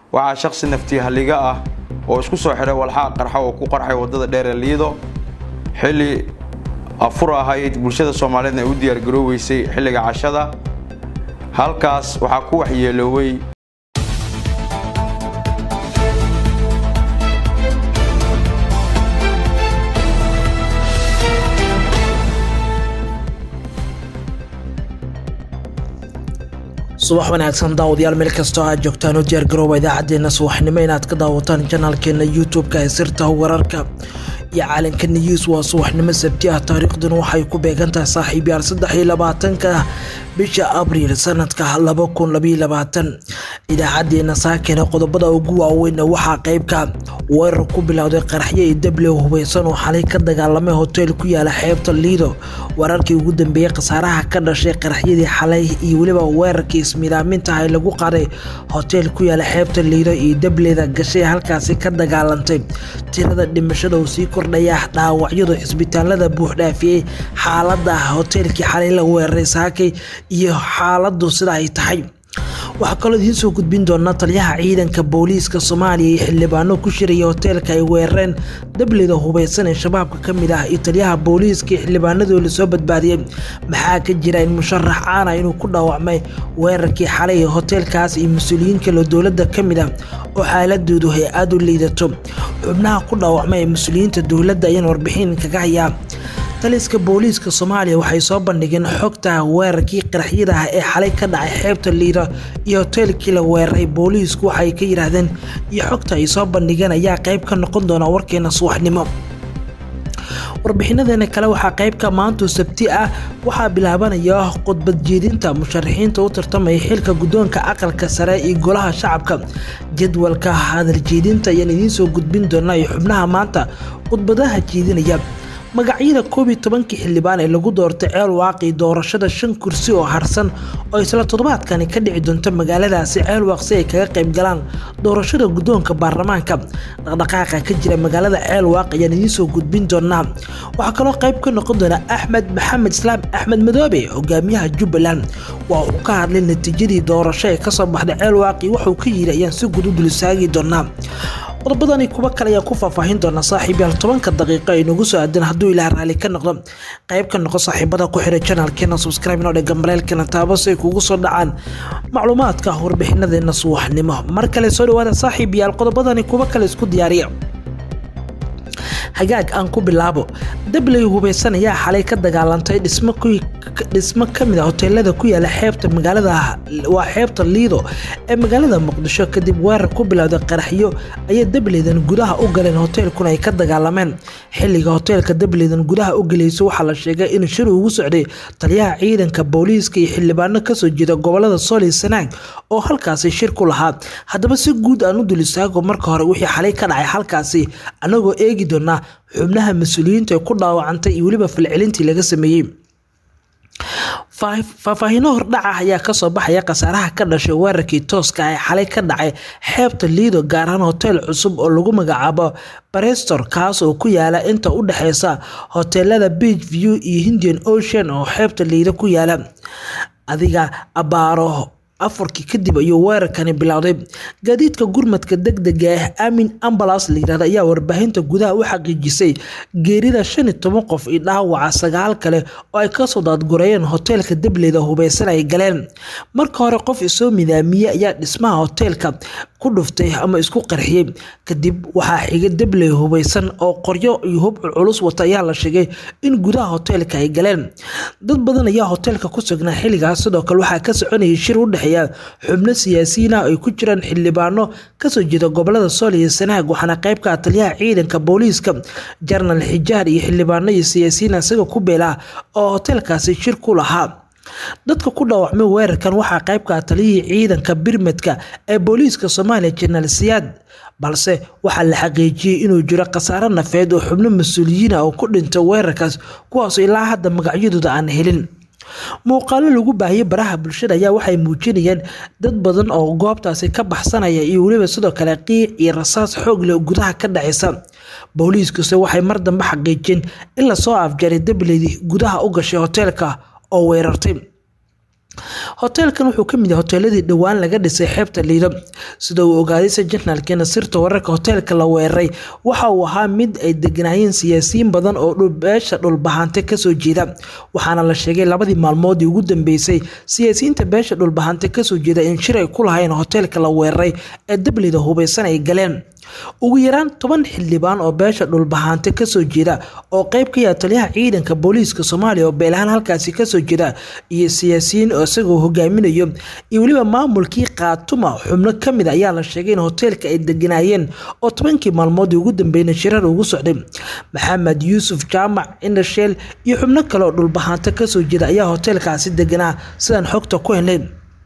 waxaa shakhsi naftii halliga ah oo isku soo xidhay walxaa qarxa oo ku qarxay waddada dheer ee liido xilli afur ahayd bulshada soomaaliyeedna ay u diyaargarooweysay xilliga cashada halkaas waxaa ku waxyeelooway subax wanaagsan daawadayaal meel kastoo aad joogtaan u diyaargarooba idaacaddeenna subaxnimo inaad ka daawataan janaalkeena youtube-ka ee sirta wararka iyo caalanka news waa subaxnimo sabti ah taariikhduna waxay ku beegan tahay saaxiibyaal saddex iyo labaatanka bisha abriil sanadka laba kun labaiyo labaatan idaacaddeenna saakena qodobada ugu waaweyn waxaa qeybka weerar ku bilowday qaraxyo iyo dable hubeysan oo xalay ka dagaalamay hotel ku yaala xeebta liido wararkii ugu dambeeyey khasaaraha ka dhashay qaraxyadii xalay iyo weliba weerarkii ismidaaminta ah lagu qaday hotel ku yaala xeebta liido iyo dableda gashay halkaasi ka dagaalantay tirada dhimashada uu sii kordhaya dhaawacyadu cisbitaalada buuxdhaafiyey xaalada hoteelkii xalay la weeraray saakay iyo xaaladu sida ay tahay waxaa kaloo idiin soo gudbin doonaa taliyaha ciidanka booliiska soomaaliya iyo xildhibaano ku shiraya hoteelka ay weerareen dablida hubeysan ee shabaabka ka mid ah iyo taliyaha booliiska iyo xildhibaanadoo lasoo badbaadiyey maxaa ka jira in musharax caana inuu ku dhaawacmay weerarkii xalay ee hoteelkaas iyo mas-uuliyiin kaloo dowladda ka mid ah oo xaaladoodu hay aada u liidato xubnaha ku dhaawacmay ee mas-uuliyiinta dowladda ayaan warbixin kaga hayaa taliska booliiska soomaaliya waxay soo bandhigeen xogta weerarkii qaraxyada ah ee xalay ka dhacay xeebta liida iyo hoteelkii la weeraray booliisku waxay ka yidhaahdeen iyo xogta ay soo bandhigeen ayaa qayb ka noqon doona warkeena subaxnimo warbixinadeena kale waxaa qaybka maantu sabti ah waxaa bilaabanaya khudbad jeedinta musharaxiinta u tartamaya xilka guddoonka aqalka sare iyo golaha shacabka jadwalka hadal jeedinta ayaan idiin soo gudbin doonaa iyo xubnaha maanta khudbadaha jeedinaya magacyada koob iyo tobankii xildhibaan ee lagu doortay ceel waaqi doorashada shan kursi oo harsan oo isla toddobaadkani ka dhici doonta magaaladaasi ceel waaq si ay kaga qayb galaan doorashada guddoonka baarlamaanka dhaqdhaqaaqa ka jira magaalada ceel waaq ayaan idiin soo gudbin doonaa waxaa kaloo qayb ka noqon doona axmed maxamed islaam axmed madoobe hogaamiyaha jubbaland waa uu ka hadlay natiijadii doorasho ee kasoo baxday ceel waaqi wuxuu ka yiri ayaan si guud u dulsaagi doonaa qodobadani kuwa kale ayaa ku faahfaahin doona saaxiibyaal tobanka daqiiqo ay nagu soo aadeen hadduu ilaah raali ka noqdo qayb ka noqo saaxiibada ku xiray janaalkeena subscribe inoo dhega maleelkeena taabo si ay kugu soo dhacaan macluumaadka warbixinadeena subaxnimo mar kale soo dhawaada saaxiibyaal qodobadani kuwa kale isku diyaariya hagaag aan ku bilaabo dabley hubeysan ayaa xalay ka dagaalantay dhismo kamid a hoteelada ku yaala xeebta magaalada waa xeebta liido ee magaalada muqdisho kadib weerar ku bilowday qaraxyo ayay dableydan gudaha u galeen hoteelkuna ay ka dagaalameen xilliga hoteelka dableydan gudaha u gelayso waxaa la sheegay in shir ugu socday taliyaha ciidanka booliiska iyo xildhibaano kasoo jeeda gobolada sooli sanaag oo halkaasi shir ku lahaa haddaba si guud aan u dul istaago marka hore wixii xalay ka dhacay halkaasi anagoo eegi doonaa xubnaha mas-uuliyiinta ee ku dhaawacantay iyo weliba falcelintii laga sameeyey faahfaahiino hordhaca ayaa kasoo baxaya khasaaraha ka dhashay weerarkii tooska ee xalay ka dhacay xeebta liido gaar ahaan hotel cusub oo lagu magacaabo barestor kaas oo ku yaala inta u dhexeysa hoteelada beach view iyo hindian ocean oo xeebta liido ku yaala adiga abaaro afarkii kadib ayuu weerarkani bilowday gaadiidka gurmadka degdega ah amin ambalas layirahda ayaa warbaahinta gudaha u xaqiijisay geerida shan iyo toban qof iyo dhaawaca sagaal kale oo ay kasoo daadgurayeen hoteelka dableyda hubeysan ay galeen marka hore qof isoo midaamiyey ayaa dhismaha hoteelka ku dhuftay ama isku qarxiyey kadib waxaa xigay dabley hubeysan oo qoryo iyo hub culculus wata ayaa la sheegay in gudaha hoteelka ay galeen dad badan ayaa hoteelka ku sugnaa xilligaas sidoo kale waxaa ka soconayay shir u dhexeeya xubno siyaasiyiin ah ay ku jiraan xildhibaano kasoo jeeda gobolada sool iyo sanaag waxaana qayb ka ah taliyaha ciidanka booliiska jarnal xijaar iyo xildhibaano iyo siyaasiyiin isaga ku beela oo hoteelkaasi shir ku lahaa dadka ku dhaawacmay weerarkan waxaa qayb ka ah taliyihii ciidanka birmadka ee booliiska soomaaliya jenaraal siyaad balse waxaa la xaqiijiyey inuu jiro khasaaro nafeed oo xubno mas-uuliyiin ah oo ku dhintay weerarkaas kuwaasoo ilaa hadda magacyadooda aan helin muuqaalo lagu baahiyey baraha bulshada ayaa waxay muujinayeen dad badan oo goobtaasi ka baxsanaya iyo weliba sidoo kale qiic iyo rasaas xoog leh gudaha ka dhacaysa booliiskuse waxay mar dambe xaqiijiyeen in lasoo afjaray dableydii gudaha u gashay hoteelka oo weerartay hoteelkan wuxuu ka mid yahay hoteeladii dhowaan laga dhisay xeebta liido sida uu ogaaday sajanaalkeena sirta wararka hoteelka la weeraray waxa uu ahaa mid ay deganaayeen siyaasiyiin badan oo beesha dhulbahante kasoo jeeda waxaana la sheegay labadii maalmoodii ugu dambeysay siyaasiyiinta beesha dhulbahante kasoo jeeda in shir ay ku lahayn hoteelka la weeraray ee dablida hubeysan ay galeen ugu yaraan toban xildhibaan oo beesha dhulbahaante kasoo jeeda oo qeyb ka yaha taliyaha ciidanka booliiska soomaaliya oo beelahaan halkaasi kasoo jeeda iyo siyaasiyiin oo isagoo hogaaminayo iyo weliba maamulkii kaatuma xubno kamid ayaa la sheegay in hoteelka ay deganaayeen oo tobankii maalmoodii ugu dambeyna shirar ugu socday maxamed yuusuf jaamac indhasheel iyo xubno kale oo dhulbahaante kasoo jeeda ayaa hoteelkaasi deganaa sidaan xogta ku helnay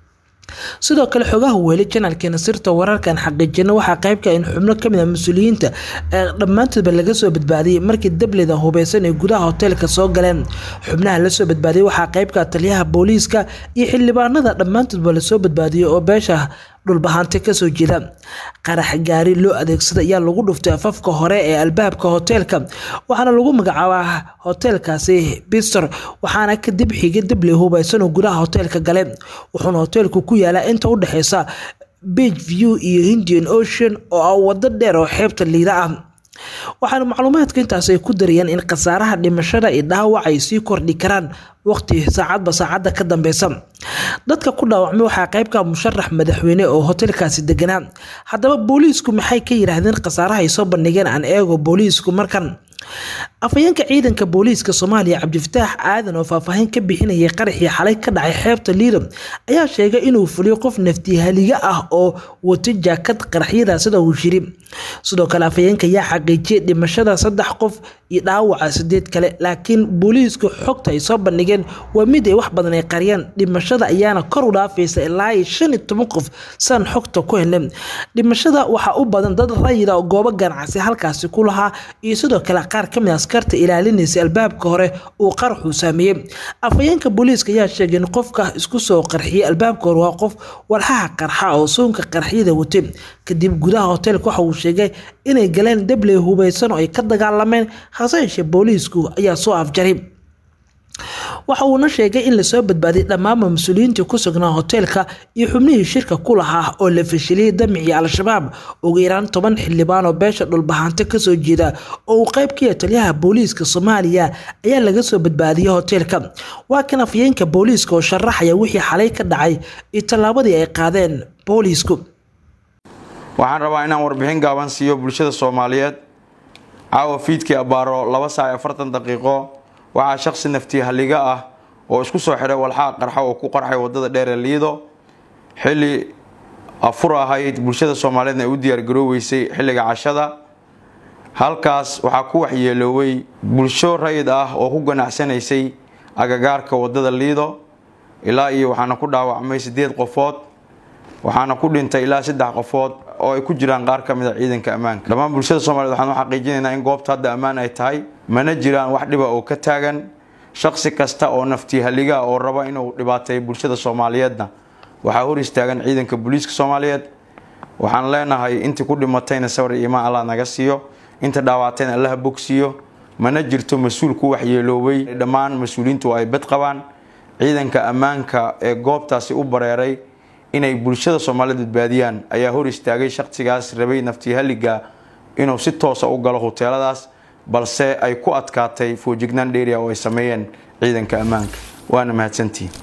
sidoo kale xogaha weeli janaalkeena sirta wararkan xaqiijina waxaa qeybka in xubno kamid a mas-uuliyiinta ee dhammaantoodba laga soo badbaadiyey markii dablida hubeysan ay gudaha hoteelka soo galeen xubnaha lasoo badbaadiyey waxaa qeybka taliyaha booliiska iyo xildhibaanada dhammaantoodba lasoo badbaadiyey oo beesha dhulbahante kasoo jeeda qarax gaari loo adeegsada ayaa lagu dhuftay afafka hore ee albaabka hoteelka waxaana lagu magacaabaa hoteelkaasi bistor waxaana kadib xigay dable hubeysan oo gudaha hoteelka gale wuxuuna hoteelku ku yaalaa inta u dhexeysa beach view iyo indian ocean oo ah wado dheer oo xeebta liida ah waxaana macluumaadka intaas ay ku darayeen in khasaaraha dhimashada iyo dhaawac ay sii kordhi karaan waqti saacadba saacadda ka dambeysa dadka ku dhaawacmay waxaa qeybka musharax madaxweyne oo hoteelkaasi deganaa haddaba booliisku maxay ka yiraahdeen khasaaraha ay soo bandhigeen aan eego booliisku markan afhayeenka ciidanka booliiska soomaaliya cabdifataax aadan oo faahfaahin ka bixinayay qaraxii xalay ka dhacay xeebta liido ayaa sheegay inuu fuliyo qof naftihaliga ah oo wata jaakad qaraxyada sida uu shiri sidoo kale afhayeenka ayaa xaqiijiyay dhimashada saddex qof iyo dhaawaca sideed kale laakiin booliisku xogta ay soo bandhigeen waa mid ay wax badan ay qariyaan dhimashada ayaana kor u dhaafaysa ilaa iyo shan iyo toban qof saan xogta ku helnay dhimashada waxaa u badan dad rayida oo goobo ganacsi halkaasi ku lahaa iyo sidoo kale qaar ka mid askarta ilaalinaysa albaabka hore uu qaraxuu saameeyey afhayeenka booliiska ayaa sheegay in qofka isku soo qarxiyay albaabka hore waa qof walxaha qarxa oo suunka qarxyada watay kadib gudaha hoteelka waxa uu sheegay inay galeen dabley hubeysan oo ay ka dagaalameen hase yeeshee booliisku ayaa soo afjaray waxa uuna sheegay in lasoo badbaadiyay dhammaanba mas-uuliyiintii ku sugnaa hoteelka iyo xubnihii shirka ku lahaa oo la fashiliyey damicii al-shabaab ugu yaraan toban xildhibaan oo beesha dhulbahante kasoo jeeda oo uu qeyb ka yahay taliyaha booliiska soomaaliya ayaa laga soo badbaadiyey hoteelka waa kan afyeenka booliiska oo sharaxaya wixii xalay ka dhacay iyo tallaabadii ay qaadeen booliisku waxaan rabaa inaan warbixin gaaban siiyo bulshada soomaaliyeed caawa fiidkii abbaaro laba saac iyo afartan daqiiqo waxaa shaqsi naftii halliga ah oo isku soo xidhay walxaha qarxa oo ku qarxay wadada dheer ee liido xilli afur ahayd bulshada soomaaliyeedna ay u diyaargarooweysay xilliga cashada halkaas waxaa ku waxyeelooway bulsho rayid ah oo ku ganacsanaysay agagaarka wadada liido ilaa iyo waxaana ku dhaawacmay sideed qofood waxaana ku dhintay ilaa saddex qofood oo ay ku jiraan qaar ka mid a ciidanka ammaanka dhammaan bulshada soomaliyeed waxaan u xaqiijinaynaa in goobta hadda ammaan ay tahay mana jiraan wax dhiba oo ka taagan shaqsi kasta oo naftii halliga oo raba inuu dhibaateeyo bulshada soomaaliyeedna waxaa hor istaagan ciidanka booliiska soomaaliyeed waxaan leenahay intii ku dhimatayna sawir iimaan allah naga siiyo inta dhaawactayna allaha bogsiiyo mana jirto mas-uul ku waxyeeloobay dhammaan mas-uuliyiintu ay bad qabaan ciidanka ammaanka ee goobtaasi u bareeray inay bulshada soomaaliyeed badbaadiyaan ayaa hor istaagay shaqsigaas rabay naftii halliga inuu si toosa u galo huteeladaas balse ay ku adkaatay foojignaan dheeriya oo ay sameeyeen ciidanka ammaanka waana mahadsantihiin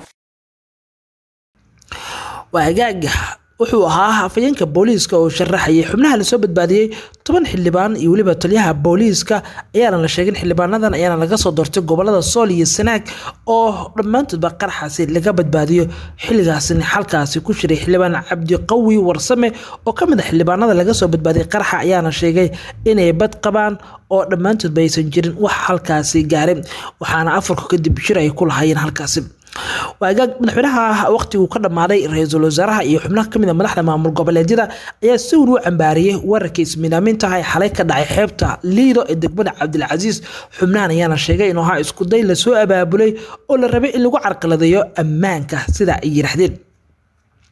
waagaaga wuxuu ahaa hafayeenka booliiska oo sharaxayay xubnaha lasoo badbaadiyey toban xildhibaan iyo weliba taliyaha booliiska ayaana la sheegin xildhibaanadan ayaana laga soo doortay gobolada sool iyo sanaag oo dhammaantoodba qaraxaasi laga badbaadiyo xilligaasina xalkaasi ku shiray xildhibaan cabdiqawi warsame oo ka mid a xildhibaanada laga soo badbaadiyay qaraxa ayaana sheegay inay bad qabaan oo dhammaantoodba aysan jirin wax halkaasi gaaray waxaana afarku kadib shir ay ku lahaayeen halkaasi waagaag madaxweynaha waqtiguu ka dhammaaday ra-iisul wasaaraha iyo xubnaha kamid a madaxda maamul goboleedyada ayaa si wan u cambaariyey wararkii ismiidaamintaha ee xalay ka dhacay xeebta liido ee degmada cabdilcasiis xubnahan ayaana sheegay inuu ahaa iskuday lasoo abaabulay oo la rabay in lagu carqaladeeyo ammaanka sida ay yidhaahdeen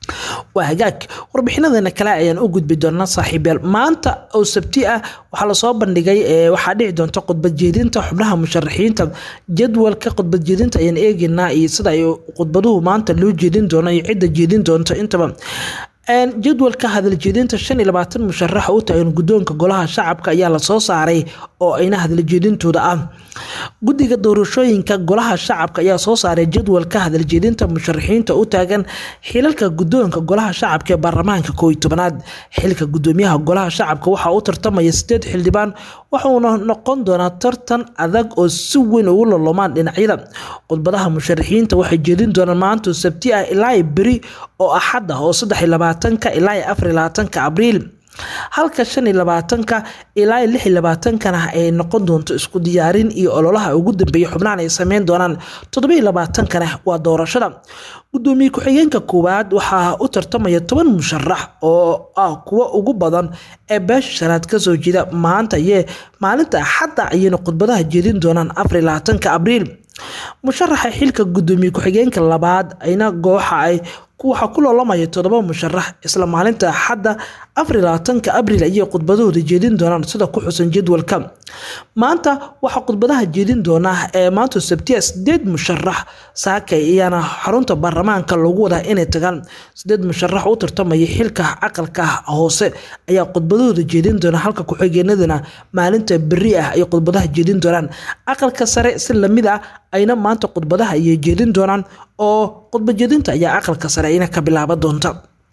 waa hagaag warbixinadeena kale ayaan u gudbi doonaa saaxiibyaal maanta oo sabti ah waxaa lasoo bandhigay waxaa dhici doonta khudbadjeedinta xubnaha musharaxiinta jadwalka khudbadjeedinta ayaan eegeynaa iyo sida ay khudbaduhu maanta loo jeedin doono iyo cidda jeedin doonto intaba jadwalka hadaljeedinta shan iyo labaatan musharax u taagan guddoonka golaha shacabka ayaa lasoo saaray oo ayna hadaljeedintooda ah guddiga doorashooyinka golaha shacabka ayaa soo saaray jadwalka hadaljeedinta musharaxiinta u taagan xilalka guddoonka golaha shacabka ee baarlamaanka koo iyo tobanaad xilka guddoomiyaha golaha shacabka waxaa u tartamaya sideed xildhibaan waxuuna noqon doonaa tartan adag oo si weyn ugu lolomaan dhinacyada khudbadaha musharaxiinta waxay jeedin doonaan maanta sabti ah ilaa beri oo axad ah oo saddex iyo labaatanka ilaa afar iyo labaatanka abriil halka shan iyo labaatanka ilaa lix iyo labaatankana ay noqon doonto isku diyaarin iyo ololaha ugu dambeeya xubnahan ay sameyn doonaan toddoba iyo labaatankana waa doorashada gudoomiye ku-xigeenka koowaad waxaa u tartamaya toban musharax oo ah kuwa ugu badan ee beesha shanaad kasoo jeeda maanta iyo maalinta axadda ayayna khudbadaha jeedin doonaan afar iyo labaatanka abriil musharaxa xilka gudoomiye ku-xigeenka labaad ayna gooxa ay waxaa ku loolamaya toddoba musharax isla maalinta axadda afar iyo labaatanka abriil ayay khudbadahooda jeedin doonaan sida ku xusan jadwalka maanta waxaa khudbadaha jeedin doonaa ee maanta sabtiya sideed musharax saaka ayaana xarunta baarlamaanka loogu wadaa inay tagaan sideed musharax u tartamaya xilka aqalka hoose ayaa khudbadahooda jeedin doona halka ku-xigeenadana maalinta beri ah ay khudbadaha jeedin doonaan aqalka sare si lamid ah ayna maanta khudbadaha ayay jeedin doonaan oo khudbajeedinta ayaa aqalka sare ayna ka bilaaban doonta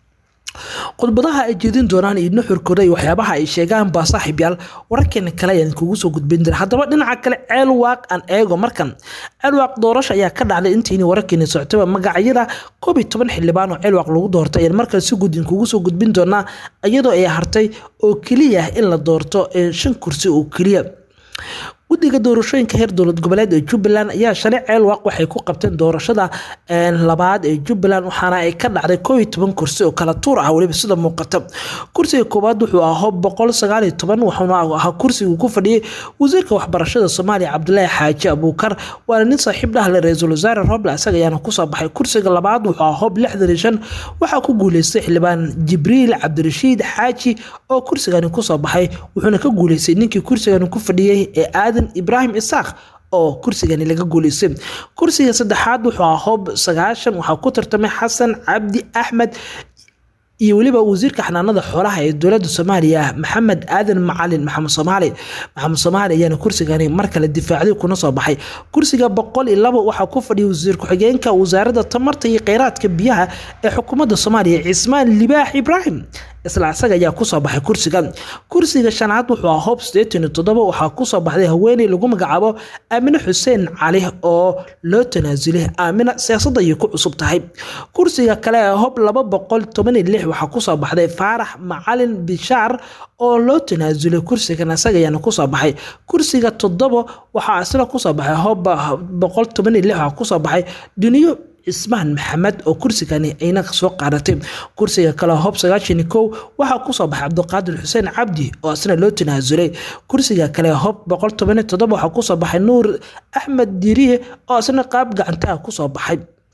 khudbadaha ay jeedin doonaan iyo nuxurkooda iyo waxyaabaha ay sheegaan baa saaxiibyaal wararkeena kale ayaan kugu soo gudbin jira haddaba dhinaca kale ceel waaq aan eego markan ceel waaq doorasho ayaa ka dhacday intiini wararkeena socotaba magacyada koob iyo toban xildhibaan oo ceel waaq lagu doortay ayaan markale si gudin kugu soo gudbin doonaa iyadoo ay hartay oo keliya in la doorto shan kursi oo keliya guddiga doorashooyinka heer dowlad goboleed ee jubbaland ayaa shalay ceel waaq waxay ku qabteen doorashada labaad ee jubbaland waxaana ay ka dhacday koo iyo toban kursi oo kala tuur ah weliba sida muuqata kursiga koowaad wuxuu ahaa boqol sagaal iyo toban wuxuuna ahaa kursigu ku fadhiyey wasiirka waxbarashada soomaaliya cabdulaahi xaaji abuukar waana nin saaxiib dhahle ra-iisul wasaare roble isaga ayaana kusoo baxay kursiga labaad wuxuu ahaa hob lixdan iyo shan waxaa ku guuleystay xildhibaan jibriil cabdirashiid xaaji oo kursigani kusoo baxay wuxuuna ka guuleystay ninkii kursigani ku fadhiyey ee aadan ibraahim isaaq oo kursigani laga guuleystay kursiga saddexaad wuxuu ahaa hoob sagaashan waxaa ku tartamay xasan cabdi axmed iyo weliba wasiirka xanaanada xoolaha ee dowladda soomaaliya maxamed aadan macalin maxamed soomaali maxamed soomaali ayaana kursigani mar kale difaacday kuna soo baxay kursiga boqol iyo labo waxaa ku fadhiyay wasiir ku-xigeenka wasaaradda tamarta iyo kheyraadka biyaha ee xukuumadda soomaaliya cismaan libaax ibraahim isla isaga ayaa kusoo baxay kursiga kursiga shanaad wuxuu ahaa hoob sideetan iyo toddoba waxaa kusoo baxday haweeney lagu magacaabo aamine xuseen cali oo loo tanaasulay aamina siyaasadda ayay ku cusub tahay kursiga kale ee hoob laba boqol toban iyo lix waxaa kusoo baxday faarax macalin bishaar oo loo tanaasulay kursigan isaga ayaana kusoo baxay kursiga toddoba waxaa isla kusoo baxay hoob boqol toban iyo lix waxaa kusoo baxay duniyo cismaan maxamed oo kursigani ayna soo qaadatay kursiga kale hob sagaashan kow waxaa kusoo baxay cabdiqaadir xuseen cabdi oo isna loo tanaasulay kursiga kale hob boqol toban todoba waxaa kusoo baxay nuur axmed diriye oo isna qaab gacantaha kusoo baxay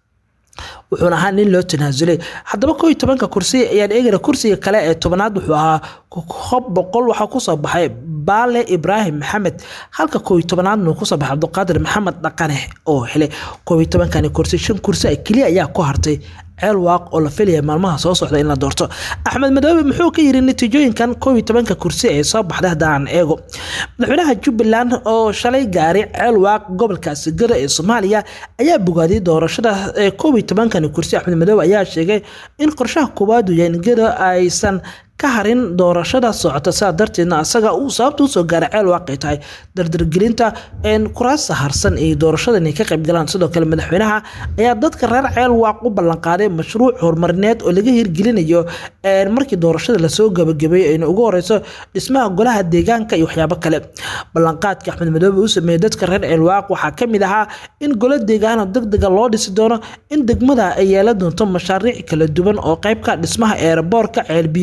wuxuuna ahaa nin loo tanaasulay haddaba koo iyo tobanka kursi ayaan eegana kursiga kale ee tobanaad wuxuu ahaa hob boqol waxaa kusoo baxay baale ibraahim maxamed halka koo iyo tobanaadna kusoo baxay cabdiqaadir maxamed dhaqane oo helay koo iyo tobankani kursi shan kursi keliya ayaa ku hartay ceel waaq oo la filaya maalmaha soo socda in la doorto axmed madoobe muxuu ka yiri natiijooyinkan koob iyo tobanka kursi ee soo baxday haddaan eego madaxweynaha jubbaland oo shalay gaaray ceel waaq gobolka sigada ee soomaaliya ayaa bogaadiyay doorashada ee koob iyo tobankani kursi axmed madoobe ayaa sheegay in qorshaha koowaad uu yahay in gada aysan ka harin doorashada socota sidaa darteedna asaga uu sababta usoo gaaray ceel waaqay tahay dardargelinta kuraasta harsan ee doorashada inay ka qaybgalaan sidoo kale madaxweynaha ayaa dadka reer ceel waaq u ballanqaaday mashruuc horumarineed oo laga hirgelinayo markii doorashada lasoo gabagabeeyo ayna ugu horeyso dhismaha golaha deegaanka iyo waxyaabo kale ballanqaadka axmed madoobe uu sameeyey dadka reer ceel waaq waxaa kamid ahaa in golo deegaano degdega loo dhisi doono in degmada ay yeelan doonto mashaariic kala duwan oo qeybka dhismaha eeraboorka ceelbiyeedyo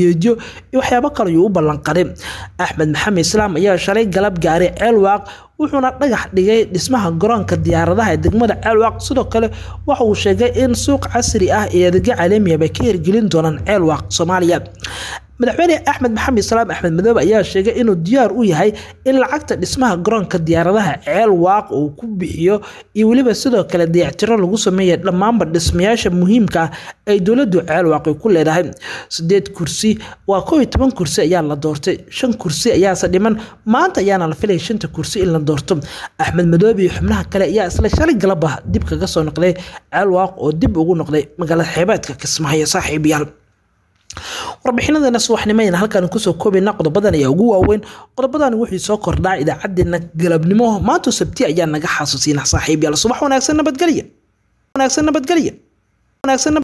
iyo waxyaabo kale ayuu u ballanqaday axmed maxamed islaam ayaa shalay galab gaaray ceelwaaq wuxuuna dhagax dhigay dhismaha garoonka diyaaradaha ee degmada ceelwaaq sidoo kale waxa uu sheegay in suuq casri ah iyo adeegyo caalamiaba ka hirgelin doonaan ceelwaaq soomaaliya madaxweyne axmed maxamed islaam axmed madoobe ayaa sheegay inuu diyaar u yahay in lacagta dhismaha garoonka diyaaradaha ceel waaq uu ku bixiyo iyo weliba sidoo kale dayactiro lagu sameeya dhammaanba dhismayaasha muhiimka ah ay dowladu ceel waaqi ku leedahay sideed kursi waa koo iyo toban kursi ayaa la doortay shan kursi ayaase dhiman maanta ayaana la filaya shanta kursi in la doorto axmed madoobe iyo xubnaha kale ayaa isla shalay galaba dib kaga soo noqday ceel waaq oo dib ugu noqday magaalada xeebeedka kismaayo saaxiibayaal warbixinadana subaxnimayna halkaan kusoo koobayna qodobadan ayaa ugu waaweyn qodobadan wixii soo kordhaa idaacadeena galabnimo maanta sabti ayaa naga xasuusina saaxiib yaal subax wanaagsan nabadgelya wanaagsan nabadgelya wanaagsan